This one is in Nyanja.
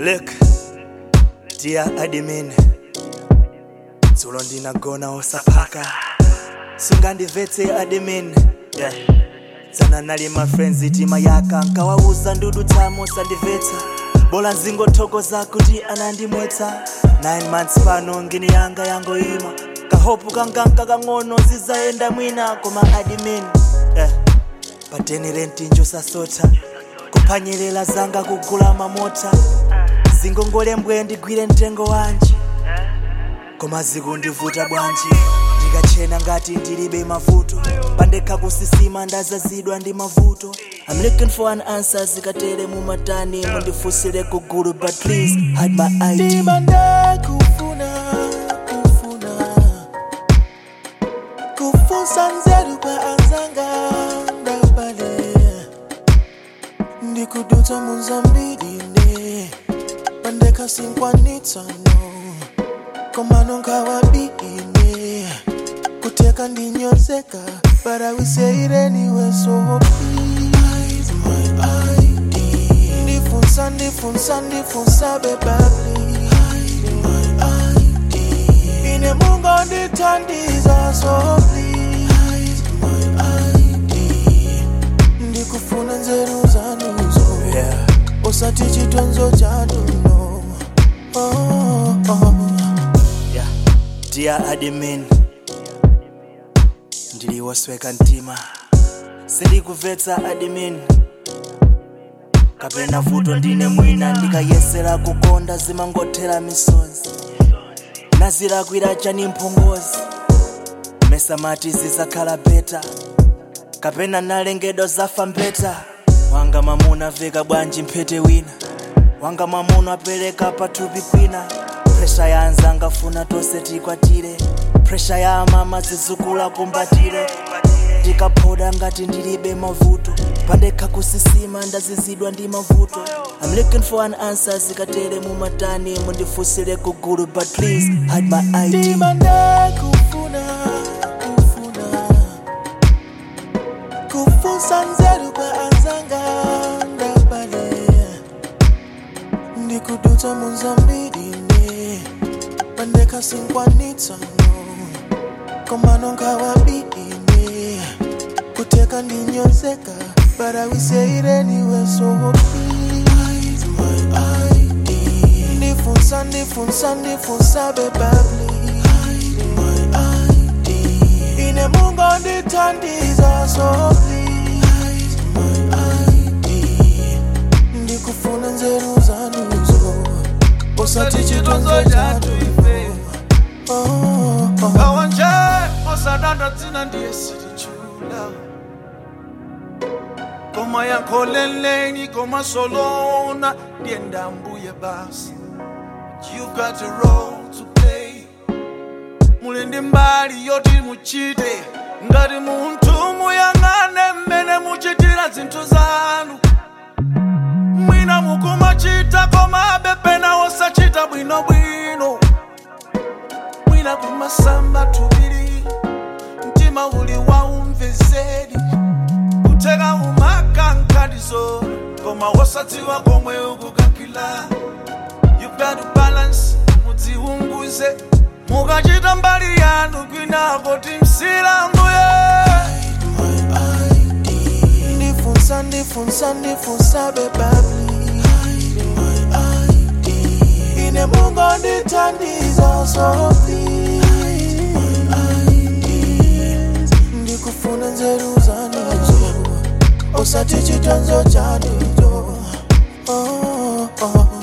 Look, dear admin, dzulo ndinagona osapaka sungandivetse admin yeah. tsana nali ma friends tima yaka nkawauza ndudu tsamo sandivetse bola nzingothokoza kuti anandimwetsa 9 months pano ngini yanga yangoima kahopu kanganka kang'ono zizayenda mwina koma admin yeah. pateni rentinjo sasotha kuphwanyerera zanga kugula mamota zingongolembwe ndigwire mtengo wanji koma zikundivuta bwanji ndikachena ngati ndilibe mavuto pandekha kusisima ndazazidwa ndi mavuto I'm looking for an answer zikatere mumatani mundifunsire kugulu but please hide my ID ndimanda kufuna kufuna kufunsa nzeru kwa anzanga ndabale ndikudutsa munzambirine pandekha sinkwanitsano komano nkawabine kuteka ndinyozeka but I will say it anyway so please my ID ndifunsa ndifunsa ndifunsa beba please my ID ine mungo ndithandiza so please my ID ndikufuna nzeru zanuzo yeah. usati chitonzo chanuno oh, oh. yeah. dear admin ndiliwosweka mtima sindikumvetsa admin kapena vuto ndine mwina ndikayesera kukonda zimangothera misozi nazilakwira chani mphongozi mesamati zizakhala beta kapena nalengedwa zafa mbeta wanga mamuna veka bwanji mphete wina wanga mamuna apereka pathupi kwina presha ya anzanga funa tonse tikwatire presha ya amama zizukula kumbatire ndikaphoda ngati ndilibe mavuto pandekha kusisima ndazizidwa ndi mavuto I'm looking for an answer zikatere mumatani mundifunsire kugulu but please hide my ID ndimanda kufuna kufuna kufunsa nzeru kwa anzanga ndabale ndikudutsa munzambirine pandekha sinkwanitsano komano nkawabine kuteka ndinyozeka but I will say it anyway so please my ID ndifunsa ndifunsa ndifunsa beba please my ID ine mungo ndithandiza so please my ID ndikufuna nzeru zanuzo usati chitonzo chatu oh, oh. kawanje osadanda dzina ndiye silichula koma yankholeleni koma solona ndiye ndambuye basi you got a role to play muli ndi mbali yoti muchite ngati munthu muyang'ane mmene muchitira zinthu zanu mwina mukumachita komabe pena osachita bwinobwino mwina kumasamba tubiri mtima uli waumvezeri kuteka umakankadizo koma wosadziwa komwe ukukakila you got to balance mudziunguze mukachita mbali yanu kwinako timsilanguye my ID ndifunsa ndifunsa ndifunsa beba please my ID ine mungo ndithandiza so please my ID ndikufuna nzeru zanuzo usati chitonzo chanuzo oh, oh.